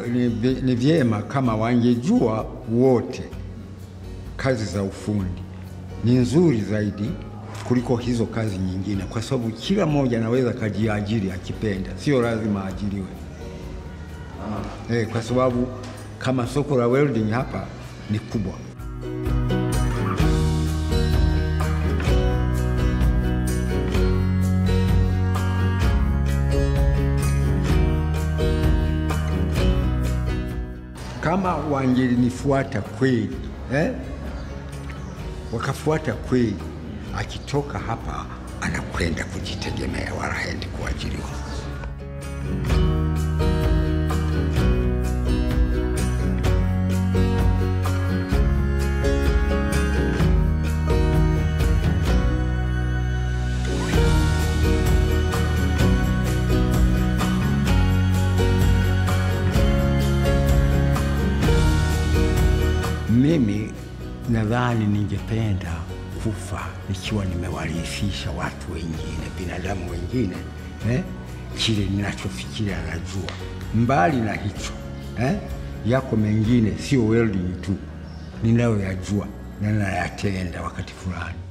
ni, vi- ni vyema kama wangejua wote kazi za ufundi ni nzuri zaidi kuliko hizo kazi nyingine, kwa sababu kila mmoja anaweza kajiajiri akipenda, sio lazima aajiriwe. Eh, kwa sababu kama soko la welding hapa ni kubwa. Kama wangelinifuata kweli eh? wakafuata kweli, akitoka hapa anakwenda kujitegemea, wala haendi kuajiriwa. Mimi nadhani ningependa kufa nikiwa nimewarithisha watu wengine, binadamu wengine eh, kile ninachofikiria najua. Mbali na hicho eh, yako mengine sio welding tu ninayoyajua na nayatenda wakati fulani.